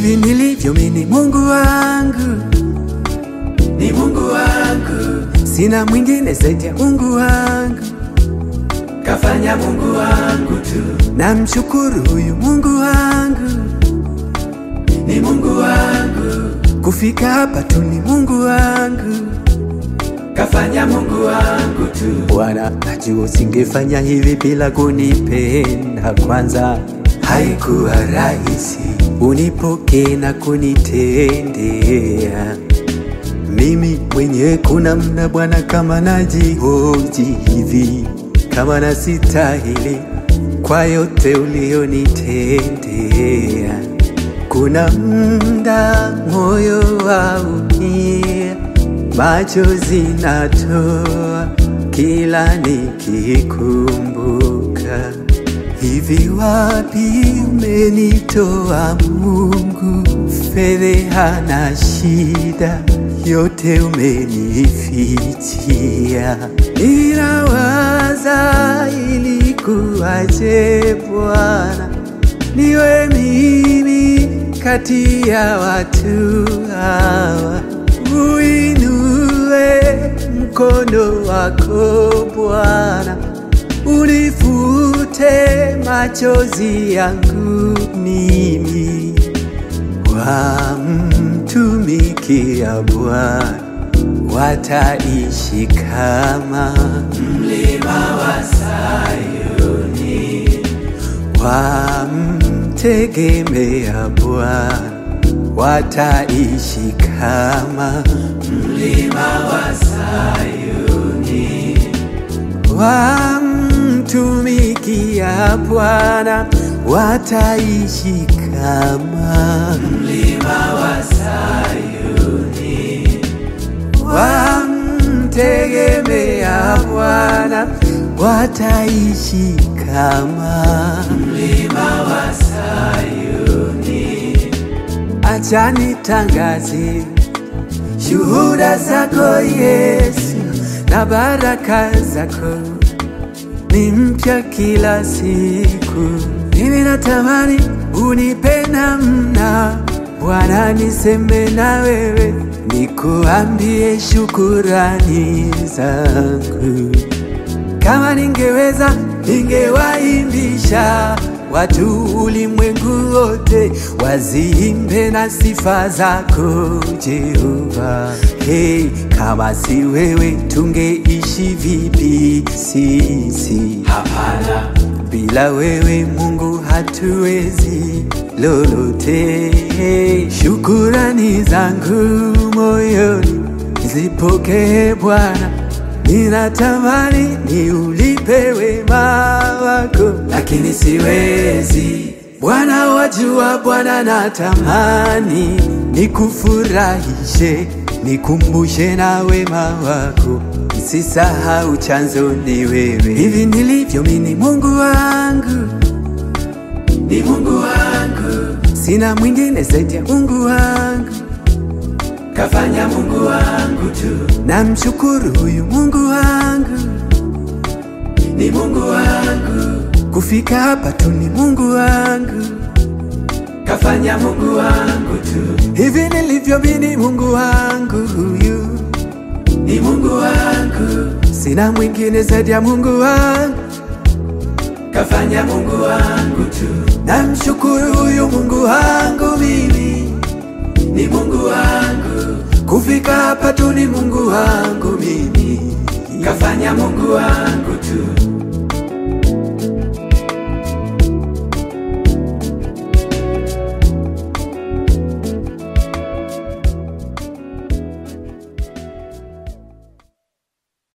hivi nilivyo mimi ni Mungu wangu, ni Mungu wangu, sina mwingine zaidi ya Mungu wangu. kafanya Mungu wangu tu, Namshukuru huyu Mungu wangu, ni Mungu wangu, kufika hapa tu ni Mungu wangu. kafanya Mungu wangu tu, Bwana, najua usingefanya hivi bila kunipenda kwanza. Haikuwa rahisi unipokee na kunitendea mimi mwenyewe. Kuna mna Bwana, kama najihoji hivi, kama nasitahili kwa yote ulionitendea. Kuna mda moyo waumia, machozi natoa kila nikikumbuka. Hivi wapi umenitoa Mungu? Fedheha na shida yote umenifichia. Ninawaza ilikuwaje Bwana niwe mimi kati ya watu hawa, uinue mkono wako Bwana, unifute machozi yangu mimi, wamtumikia Bwana wataishi kama mlima wa Sayuni, wamtegemea Bwana wataishi kama mlima wa Sayuni, wamtumikia Bwana wataishi kama mlima wa Sayuni, wamtegemea Bwana wataishi kama mlima wa Sayuni, Acha nitangaze shuhuda zako Yesu, na baraka zako ni mpya kila siku. Mimi natamani unipe namna Bwana, niseme na wewe, nikuambie shukurani zangu. Kama ningeweza ningewaimbisha watu ulimwengu wote waziimbe na sifa zako Jehova. Hey, kama si wewe tungeishi vipi sisi? hapana, Bila wewe Mungu hatuwezi lolote. Hey, shukurani zangu moyoni zipokee Bwana, ninatamani niulipe wema wako, lakini siwezi. Bwana wajua, Bwana natamani nikufurahishe, nikumbushe na wema wako, nisisahau chanzo ni wewe. Hivi nilivyo mimi ni Mungu wangu, ni Mungu wangu, sina mwingine zaidi ya Mungu wangu. kafanya Mungu wangu tu, Namshukuru huyu Mungu wangu, ni Mungu wangu, kufika hapa tu ni Mungu wangu. kafanya Mungu wangu tu, Hivi nilivyo mimi ni Mungu wangu huyu, ni Mungu wangu, sina mwingine zaidi ya Mungu wangu. kafanya Mungu wangu tu, Namshukuru huyu Mungu wangu mimi, ni Mungu wangu, kufika hapa tu ni Mungu wangu mimi. kafanya Mungu wangu tu,